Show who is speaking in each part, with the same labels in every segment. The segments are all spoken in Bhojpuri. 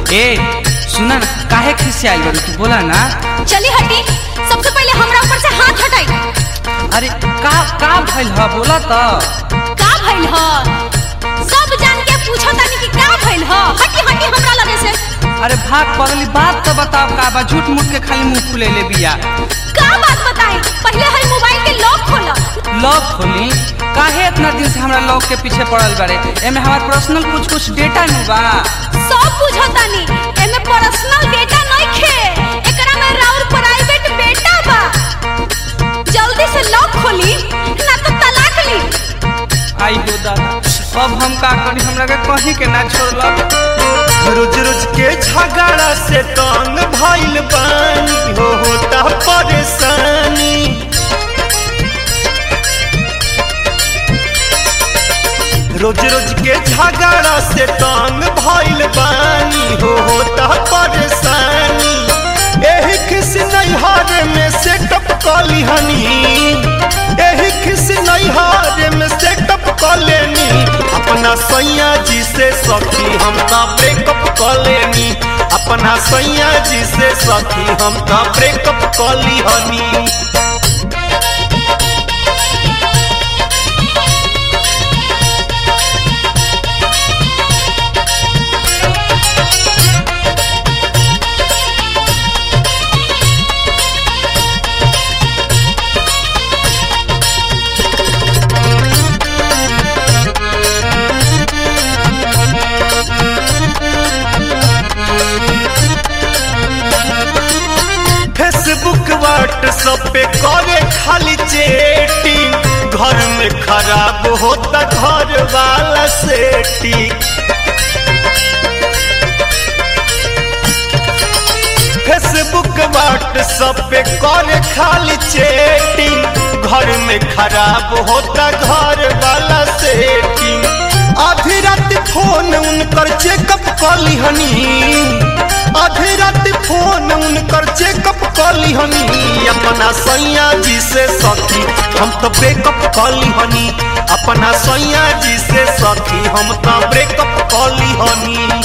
Speaker 1: ए सुना ना काहे खिसे आई बारू तू बोला ना
Speaker 2: चली हटी सबसे पहले हमरा ऊपर से हाथ हटाई
Speaker 1: अरे का का भइल ह बोला त
Speaker 2: का भइल ह सब जान के पूछो तानी कि का भइल ह हटी हटी हमरा लगे से
Speaker 1: अरे भाग पगली बात तो बताओ का बा झूठ मूठ के खाली मुंह फुले ले बिया
Speaker 2: का बात बताई पहले हई मोबाइल के लॉक खोला
Speaker 1: लॉक खोली काहे इतना दिन से हमरा लॉक के पीछे पड़ल बारे एमे हमार पर्सनल कुछ कुछ डेटा नु बा
Speaker 2: सब पूछो तानी एमे पर्सनल डेटा नहीं खे एकरा में राउर प्राइवेट बेटा बा जल्दी से लॉक खोली ना तो तलाक ली
Speaker 1: आई हो दादा अब हम का करी हमरा के कहीं के ना छोड़लक
Speaker 3: रोज रोज के झगड़ा से तंग भइल बानी हो होता परेशानी रोज रोज के झगड़ा से तंग भइल बानी हो होता परेशानी एही खिस नैहर में सेटअप कली हनी एही खिस नैहर में सेटअप कलेनी अपना सैया जी से सखी हम का ब्रेकअप कलेनी अपना सैया जी से सखी हम का ब्रेकअप कली हनी फेसबुक व्हाट्सएप पे करे खाली चेटिंग घर में खराब होता घर वाला सेटिंग फेसबुक व्हाट्सएप पे करे खाली चेटिंग घर में खराब होता घर वाला सेटिंग आधी रात फोन उनकर चेकअप कली हनी आधी रात फोन उनकर चेकअप कली हनी अपना सैया जी से सखी हम तो ब्रेकअप कली हनी अपना सैया जी से सखी हम तो ब्रेकअप कली हनी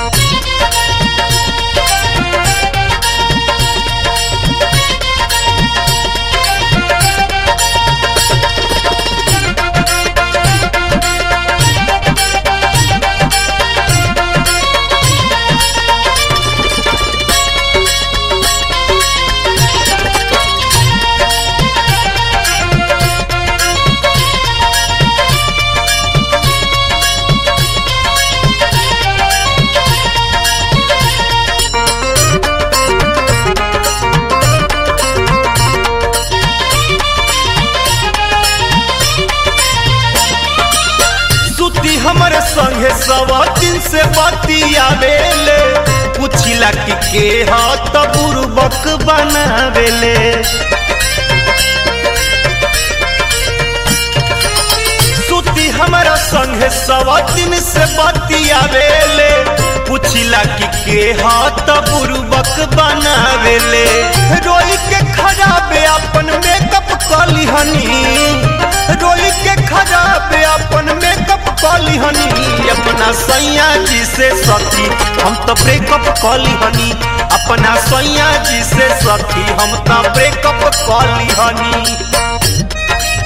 Speaker 3: सुती हमर संगे सवा दिन से बतियावेले पुछिला कि के ह त बुरबक बनावेले सुती हमरा संगे सवा दिन से बतियावेले पुछिला कि के ह त बुरबक बनावेले रोई के खराबे अपन मेकअप कली हनी रोई के खराब अपन मेकअप कली हनी अपना सैया जी से सखी हम तो ब्रेकअप कली हनी अपना सैया जी से सखी हम तो ब्रेकअप कली हनी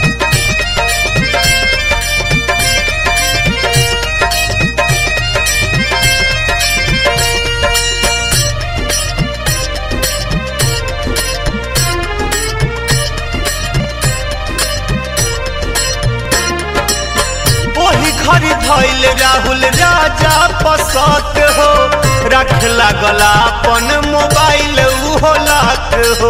Speaker 3: ओही घड़ी धैल राहुल राजा पसत हो रख लागला अपन मोबाइल उहो लात हो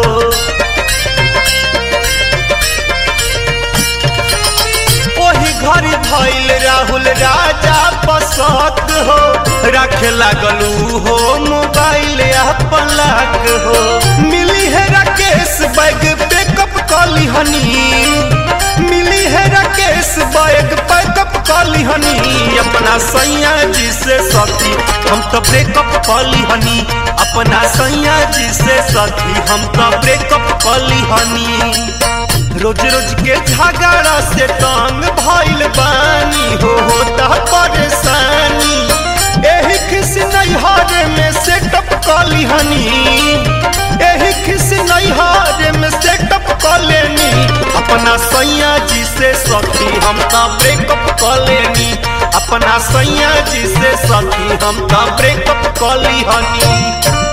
Speaker 3: ओही घड़ी धैल राहुल राजा पसत हो रख लागलू हो मोबाइल अपन लाक हो मिली है राकेश बैग बैकअप कली हनी मिली है राकेश बैग पैकअप कली हनी अपना सैया जी से सखी हम तो ब्रेकअप कली हनी अपना सैया जी से सखी हम तो ब्रेकअप कली हनी रोज रोज के झगड़ा से तंग भइल बानी हो होता परेशानी एही खिस नैहर में कली हनी एही खिस नैहर में सेटअप क लेनी अपना सैया जी से सखी हम त ब्रेकअप क लेनी अपना सैया जी से सखी हम त ब्रेकअप क ली हनी